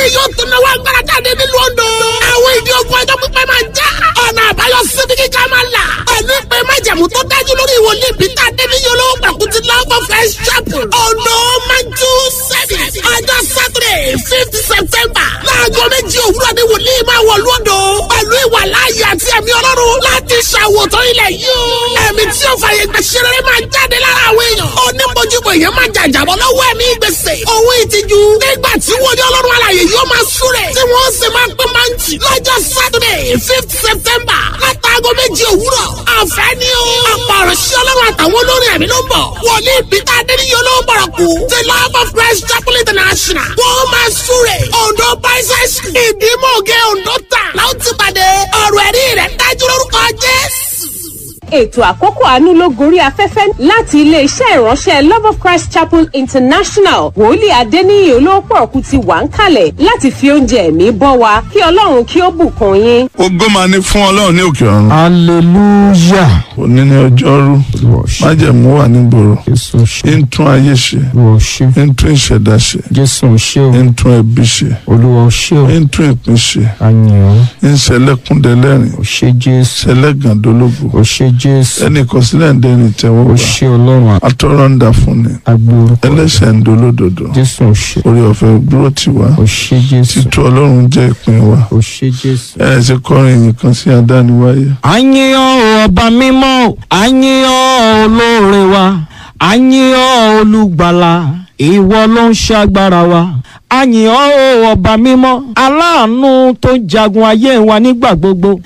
yóò tún náwó agbára jáde nílùú Ondo. àwọn ìdí ogun ọjọ́ pípẹ́ máa já. ọ̀nà àbáyọ síbi kíkà máa là. pẹ̀lú ìpè májàmú tó dájú lórí ìwòlíì Peter Adébíyí olówó pàkútì love of Christ chapel. Ondo manju service. ọjọ́ Saturday fifth September. láago méjì òwúrọ̀ ni wòlíì máa wọ̀ lóńdó. pẹ̀lú ìwà láàyè àti ẹ̀mí ọlọ́run láti ṣàwòtán ilẹ̀ yìí. ẹ̀mí tí ó fàyè gbà ṣeré máa jáde lára àwọn èèyàn. onímọ̀júmọ̀ èèyàn máa jàjàbọ̀ lọ́wọ́ ẹ̀mí gbèsè. owó ìtìjú. nígbà tí wòlíì ọlọ́run alàyè yóò máa súrẹ̀. tí wọ́n sì máa pín máǹtì. lọ́jọ́ Saturday fifth September. látàgọ́ méjì òwúrọ̀. àǹfẹ́ ni o. ọ̀pọ̀ ọ̀rọ̀ sí ọlọ́run àtàwọn olórin ẹ̀mí ló ń bọ̀. wòlíì Peter Adéníyí olówó bọ̀rọ̀ kú. the love of Christ chapel international. wọ́n máa súrẹ̀. Ondo bicycle. ìdímọ̀gẹ́ Ondo tà. láwọn ti pàdé. ọ̀rọ̀ ẹ̀rí rẹ̀ dájú lórúkọ Jésù ètò àkókò àánú ló gorí afẹ́fẹ́ láti iléeṣẹ́ ìránṣẹ́ love of christ chapel international wòlíì adéníyì olóòpọ̀ ọ̀kú ti wà ń kalẹ̀ láti fi oúnjẹ ẹ̀mí bọ́ wa kí ọlọ́run kí ó bùkún yín. ògo máa ní fún ọlọ́run ní òkè ọ̀run. hallelujah òní ní ọjọ́rú májẹ̀mú wà nígboro jésù ṣe ń tún ayé ṣe olúwa ṣe ń tún ìṣẹ̀dá ṣe jésù ṣe o ń tún ẹbí ṣe olúwa ṣe o ń tún ìpín ṣe àyàn ń ṣẹlẹ́kúndẹ́lẹ́rìn o ṣe jésù ṣẹlẹ́gàndólógò o ṣe jésù ẹnì kọsílẹ̀ ń dẹni o tẹ́wọ́gbà ṣe ọlọ́run atọ́rọ̀ ń dà fún ni agbórúkọ ẹlẹ́ṣẹ̀ ń dolódodo jésù ṣe orí ọ̀fẹ́ dúró tì wá o ṣe jésù títú ọlọ́run jẹ́ ìpín wa o ṣe jésù. ẹ ẹ ṣe kọrin ìyìn kan sí adániwáyé àyìnbó ọba mímọ́ àyìnbó olóore wa àyìnbó olùgbàlà ìwọ ló ń ṣàgbára wa àyìnbó ọba mímọ́ aláàánú tó ń jagun ayé wa nígbà gbogbo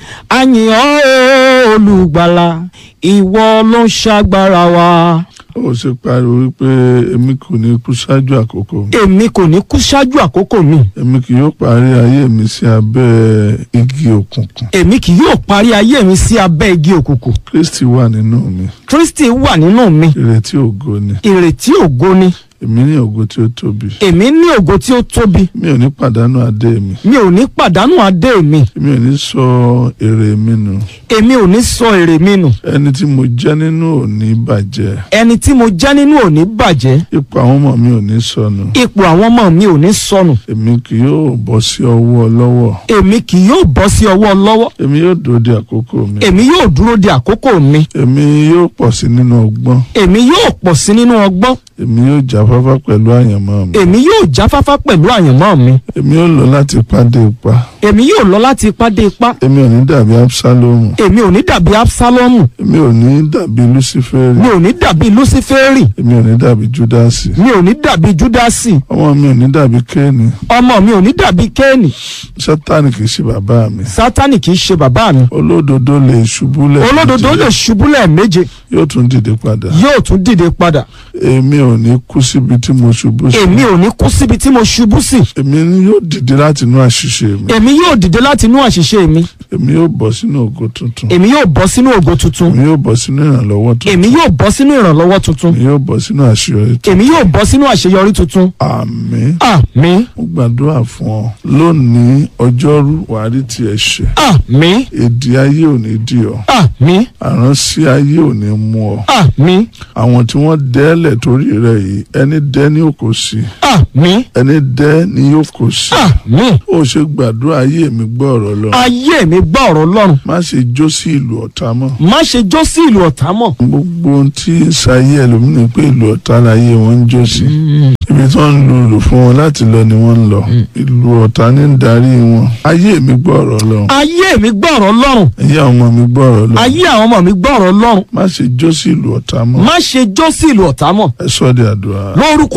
àyìnbó olùgbàlà ìwọ ló ń ṣàgbára wa. ó ṣe pariwo wípé èmi kò ní kú ṣáájú àkókò mi èmi kò ní kú ṣáájú àkókò mi èmi kì yóò parí ayé mi sí abẹ́ igi òkùnkùn èmi kì yóò parí ayé mi sí abẹ́ igi òkùnkùn kristi wà nínú mi kristi wà nínú mi ìrètí ògo ni ìrètí ògo ni èmi ní ògo tí ó tóbi èmi ní ògo tí ó tóbi mi ò ní pàdánù adé mi mi ò ní pàdánù adé mi mi ò ní sọ èrè mi nù èmi ò ní sọ èrè mi nù ẹni tí mo jẹ́ nínú ò ní bàjẹ́ ẹni tí mo jẹ́ nínú ò ní bàjẹ́ ipò àwọn ọmọ mi ò ní sọnù ipò àwọn ọmọ mi ò ní sọnù èmi kì yóò bọ́ sí ọwọ́ ọlọ́wọ́ èmi kì yóò bọ́ sí ọwọ́ lọ́wọ́ èmi yóò dúró de àkókò mi èmi yóò dúró de àkókò mi èmi yóò pọ̀ sí nínú ọgbọ́n èmi yóò pọ̀ sí nínú ọgbọ́n èmi yóò jáfáfá pẹ̀lú àyànmọ́ mi èmi yóò jáfáfá pẹ̀lú àyànmọ́ mi èmi yóò lọ láti ipá dé ipá èmi yóò lọ láti ipá dé ipá èmi ò ní dàbí absalomu èmi ò ní dàbí absalomu èmi ò ní dàbí luciferi mi ò ní dàbí luciferi èmi ò ní dàbí judasi mi ò ní dàbí judasi ọmọ mi ò ní dàbí kéènì ọmọ mi ò ní dàbí kéènì sátánì kì í ṣe bàbá mi sátánì kì í ṣe bàbá mi olódodo lè ṣubú lẹ̀ olódodo lè ṣubú lẹ́ẹ̀méje yóò tún dìde padà yóò tún dìde padà èmi ò ní kú síbi tí mo ṣubú sí èmi ò ní kú síbi tí mo ṣubú sí èmi yóò dìde láti inú àṣìṣe mi èmi yóò dìde láti inú àṣìṣe mi èmi yóò bọ́ sínú ògo tuntun èmi yóò bọ́ sínú ògo tuntun èmi yóò bọ́ sínú ìrànlọ́wọ́ tuntun èmi yóò bọ́ sínú ìrànlọ́wọ́ tuntun èmi yóò bọ́ sínú àṣeyọrí tuntun èmi yóò bọ́ sínú àṣeyọrí tuntun àmín àmín mo gbàdúrà fún ọ lónìí ọjọ́rú wàá rí tiẹ̀ ṣe àmín èdè ayé ò ní dì ọ́ àmín àránsí ayé ò ní mú ọ àmín àwọn tí wọ́n dẹ́lẹ̀ torí rẹ̀ yìí ẹni dẹ́ ní òkò sí àmín ẹni dẹ́ ní yóò kò sí àmín ó ṣe gbàdúrà ayé mi gbọ́ ọ̀rọ̀ lọ ayé mi gbọ́ ọ̀rọ̀ Ọlọ́run má ṣe jó sí ìlú ọ̀tá mọ́ má ṣe jó sí ìlú ọ̀tá mọ́ gbogbo ohun tí ń ṣayé ẹlòmíràn pé ìlú ọ̀tá láyé wọn ń jó sí ibi tí wọ́n ń lu ìlú fún wọn láti lọ ni wọ́n ń lọ ìlú ọ̀tá ní ń darí wọn ayé mi gbọ́ ọ̀rọ̀ lọ ayé mi gbọ́ ọ̀rọ̀ Ọlọ́run ayé àwọn ọmọ mi gbọ́ ọ̀rọ̀ lọ ayé àwọn ọmọ mi gbọ́ ọ̀rọ̀ Ọlọ́run má ṣe jó sí ìlú ọ̀tá mọ́ má ṣe jó sí ìlú ọ̀tá mọ́ ẹ sọ di àdúrà lórúkọ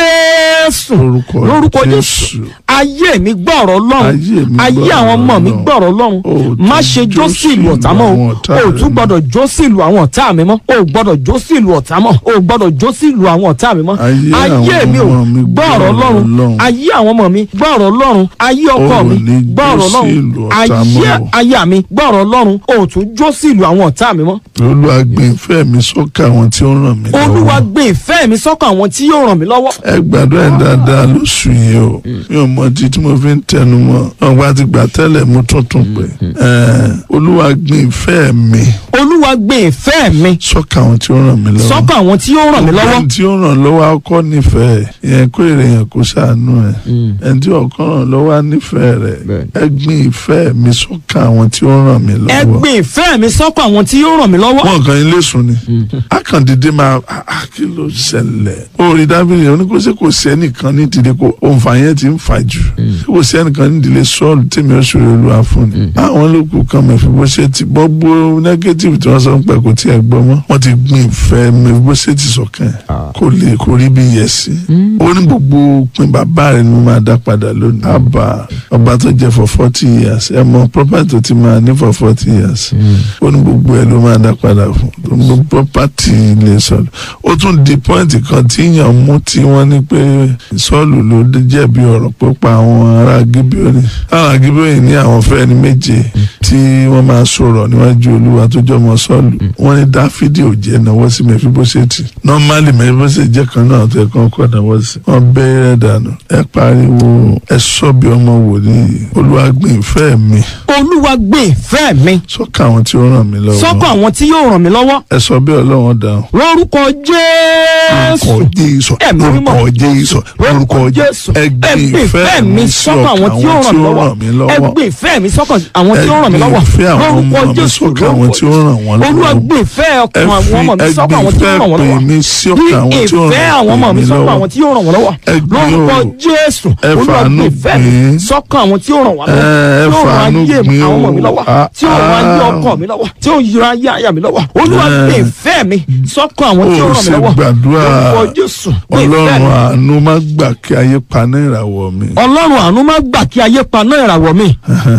Jésù lórúkọ lórúkọ Jésù ayé mi gbọ́ ọ̀rọ̀ Ọlọ́run Ayé mi gbọ́ ayé àwọn ọmọ mi ọ̀rọ̀ gbọ́ ọ̀rọ̀ Ọlọ́run O ò tún má ṣe jó sí ìlú ọ̀tá mọ́ àwọn o ọ̀tá o ò rẹ tún mọ́. gbọ́dọ̀ jó sí ìlú àwọn ọ̀tá mi mọ́ o ò gbọ́dọ̀ jó sí ìlú ọ̀tá mọ́ o ò gbọ́dọ̀ jó sí ìlú àwọn ọ̀tá mi mọ́ Ayé ayé àwọn mi ò ọmọ mi gbọ́ ọ̀rọ̀ Ọlọ́run Ọlọ́run. ayé àwọn ọmọ mi gbọ́ ọ̀rọ̀ Ọlọ́run ayé ọkọ O ò mi ní gbọ́ jó ọ̀rọ̀ sí ìlú Ọlọ́run ọ̀tá ayé mọ́ o. aya mi gbọ́ ọ̀rọ̀ Ọlọ́run o ò tún jó sí ìlú àwọn ọ̀tá mi mọ́ olúwa gbé ìfẹ́ mi sọ́kà àwọn tí ó ràn mí lọ́wọ́ Olúwa gbé ìfẹ́ mi sọ́kàn àwọn tí yóò ràn mí lọ́wọ́ ẹ gbàdúrà ẹ dáadáa lóṣù yìí o mi ò mọ ìdí tí mo fi ń tẹnu mọ́ ọgbà ti gbà tẹ́lẹ̀ mo tún tún pé ẹ, olúwa gbin ìfẹ́ mi olúwa gbé ìfẹ́ mi sọ́kà àwọn tí ó ràn mí lọ́wọ́ sọ́kàn àwọn tí ó ràn mí lọ́wọ́ ẹni tí ó ràn lọ́wọ́ akọ́ nífẹ̀ẹ́ ìyẹn kó èrè yẹn kó ṣàánú ẹ̀ ẹni tí ọ̀kan ràn lọ́wọ́ á nífẹ̀ẹ́ rẹ̀ ẹ gbin ìfẹ́ mi sọ́kà àwọn tí ó ràn mí ẹ lọ́wọ́ gbé ìfẹ́ mi sọ́kàn àwọn tí ó ràn mí lọ́wọ́ wọn kàn ilé sùn ni akàndídé máa ah, ah, kí ló ṣẹlẹ̀ orí dábìlì yẹn oníkóṣe kò sí ẹnìkan ní ìdílé kò òǹfà yẹn ti ń fà jù kò sí ẹnìkan ní ìdílé sọ́ọ̀lù tèmi ó ṣòro olúwa fún ni àwọn olókù kan mẹ́fì bó ṣe ti gbogbo negative tí wọ́n sọ ń pẹ́ kò tí ẹ gbọ́ mọ́ wọ́n ti gbin ìfẹ́ mẹ́fì bó ṣe ti sọ̀kan kò lè kò rí bí yẹ sí ó ní gbogbo pin bàbá rẹ̀ ni mo máa dá padà lónìí àbá ọba tó jẹ for forty years ẹ mọ property tó ti máa ní for forty years ó ní gbogbo ẹ ló máa dá padà fún tó ń gbogbo property lè sọ̀rọ̀ ó tún di point kan tí yàn mú tí wọ́n ní pé sọ́ọ̀lù ló jẹ̀bi ọ̀rọ̀ pípa àwọn ará gíbíọ́nì àwọn gíbíọ́nì ní àwọn fẹ́ ní méje tí wọ́n máa sọ̀rọ̀ níwájú olúwa tó jọmọ sọ́ọ̀lù wọ́n ní dáfídì ò jẹ́ náwó sí mẹfibóṣẹ́tì nọ́málì mẹfibóṣẹ́tì jẹ́ kan náà tó ẹ̀kọ́ kọ́ náwó sí wọ́n bẹ́ẹ̀rẹ̀ dànù ẹ pariwo ẹ sọ bí ọmọ wòlíì olúwa gbìn ìfẹ́ mi olúwa gbé ìfẹ́ mi sọ́kà àwọn tí ó ràn mí lọ́wọ́ sọ́kàn àwọn tí yóò ràn mí lọ́wọ́ ẹ sọ bí ọlọ́run dáhùn lórúkọ jésù lórúkọ jésù Ẹ̀mí mímọ́. lórúkọ jésù lórúkọ jésù ẹ gbìn ìfẹ́ mi sọ́kàn àwọn tí ó ràn mí lọ́wọ́ ẹ gbé ìfẹ́ mi sọ́kàn àwọn tí ó ràn mí lọ́wọ́ Ẹ gbé ìfẹ́ àwọn ọmọ lórúkọ mi jésù sọ́kàn àwọn tí ó ràn wọ́n lọ́wọ́. olúwa gbé ìfẹ́ ẹ ọkàn àwọn ọmọ mi fi sọ́kàn àwọn tí ó ràn wọ́n ẹgbẹ́ lọ́wọ́ ìfẹ́ mi sí ọkàn àwọn tí ó ìfẹ́ ràn àwọn ọmọ mi mí sọ́kàn lọ́wọ́. àwọn tí ó ràn wọ́n lọ́wọ́ Ẹ gbé lórúkọ o. jésù Ẹ olúwa fàánú gbé ìfẹ́ mi gbìn. sọ́kàn àwọn tí ó ràn wọ́n Ẹ, ẹ lọ́wọ́ tí ó ràn fàánú ayé gbìn àwọn ọmọ o. mi lọ́wọ́ Ah, tí ó ràn ayé ah. ọkọ mi lọ́wọ́ tí ó ràn ayé aya mi lọ́wọ́ olúwa Ẹ. gbé ìfẹ́ mi sọ́kàn àwọn tí ó Ó ràn mí sì lọ́wọ́ gbàdúrà. lórúkọ jésù gbé ìfẹ́ ọlọ́run mi àánú má gbà kí ayé paná ìràwọ̀ mi ọlọ́run àánú má gbà kí ayé paná ìràwọ̀ mi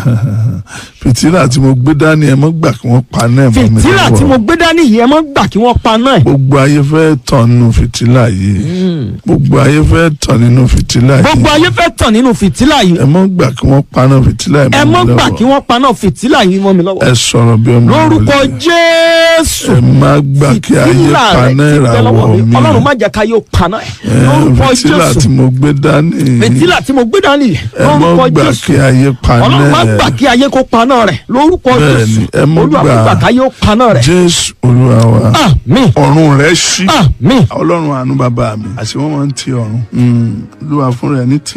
fìtílà tí mo gbé dání ẹ má gbà kí wọ́n paná ẹ̀ mọ́ mi fìtílà tí mo lọ́wọ́ gbé dání yìí ẹ má gbà kí wọ́n paná ẹ̀ gbogbo ayé fẹ́ tàn nínú fìtílà yìí gbogbo ayé fẹ́ tàn nínú fìtílà gbogbo yìí ayé fẹ́ tàn nínú fìtílà yìí ẹ má gbà kí wọ́n paná fìtílà ẹ yìí má mọ́ mi gbà kí lọ́wọ́ wọ́n paná fìtílà yìí mọ́ mi lọ́wọ́ ẹ sọ̀rọ̀ bí ọmọ lórúkọ wòlíì. jésù ẹ má gbà kí ayé fìtílà rẹ paná ti bẹ lọ́wọ́ ìràwọ̀ mi ọlọ́run má jẹ́ ká yóò paná ẹ̀ Ẹ, lórúkọ fìtílà jésù tí mo gbé dání fìtílà tí mo gbé dání yìí ẹ má lórúkọ gbà jésù kí ayé paná ọlọ́run má ẹ̀ gbà kí ayé kó paná rẹ̀ lórúkọ Bẹ́ẹ̀ni, jésù ẹ má olúwa má gbà. gbà ká yóò paná rẹ̀ jésù olúwa wa àmín ọ̀run rẹ̀ ṣí àmín ọlọ́run àánú bàbá mi àti wọ́n máa ń ti ọ̀run olúwa fún rẹ̀ ní tì